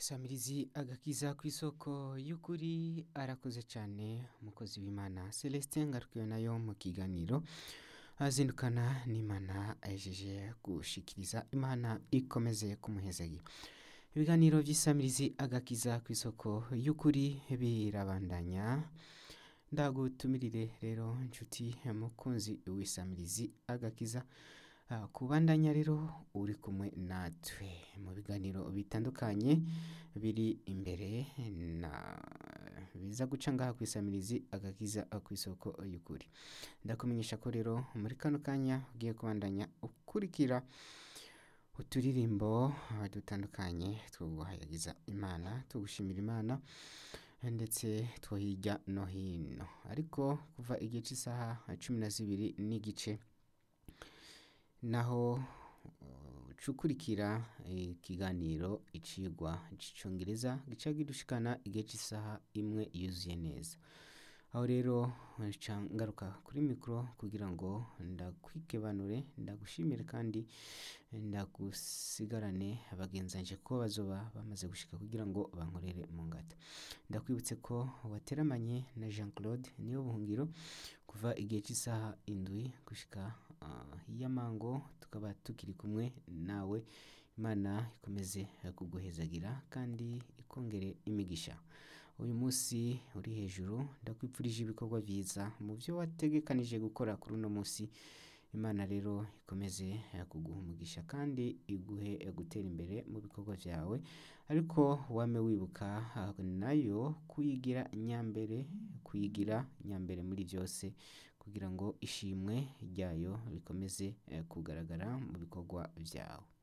Samirizi agakiza ku isoko y'ukuri arakoze cyane umukozi w'imana celestin ngarukiwe nayo mu kiganiro azindukana n'imana ahejeje gushikiriza imana ikomeze kumuhezagi ibiganiro by'isamirizi agakiza ku isoko y'ukuri birabandanya ndagutumirire rero inshuti mukunzi w'isamirizi agakiza Ah, kubandanya rero uri kumwe natwe mu biganiro bitandukanye biri imbere na biza guca ngaha ku isamirizi agakiza ku isoko y'ukuri ndakumenyesha ko rero muri kano kanya ugiye kubandanya ukurikira uturirimbo ah, dutandukanye twuguhayagiza imana tugushimira imana ndetse two hirya no hino ariko kuva igihe cy'isaha cumi na zibiri n'igice naho uh, cukurikira ikiganiro icigwa c'icongereza gica gidushikana igihe cy'isaha imwe yuzuye neza aho rero nca ngaruka kuri mikoro kugira ngo ndakwikebanure ndagushimire kandi ndagusigarane bagenzanje ko bazoba bamaze gushika kugira ngo bankorere mu ngata ndakwibutse ko wateramanye na Jean Claude niyo buhungiro kuva igihe cy'isaha indwi gushika uh, y'amango tukaba tukiri kumwe nawe imana ikomeze kuguhezagira kandi ikongere imigisha uyu munsi uri hejuru ndakwipfurije ibikorwa byiza mu byo wategekanije gukora kuri uno munsi imana rero ikomeze kuguha umugisha kandi iguhe gutera imbere mu bikorwa byawe ariko wame wibuka ah, nayo kuyigira nyambere kuyigira nyambere muri byose kugira ngo ishimwe ryayo rikomeze eh, kugaragara mu bikorwa byawe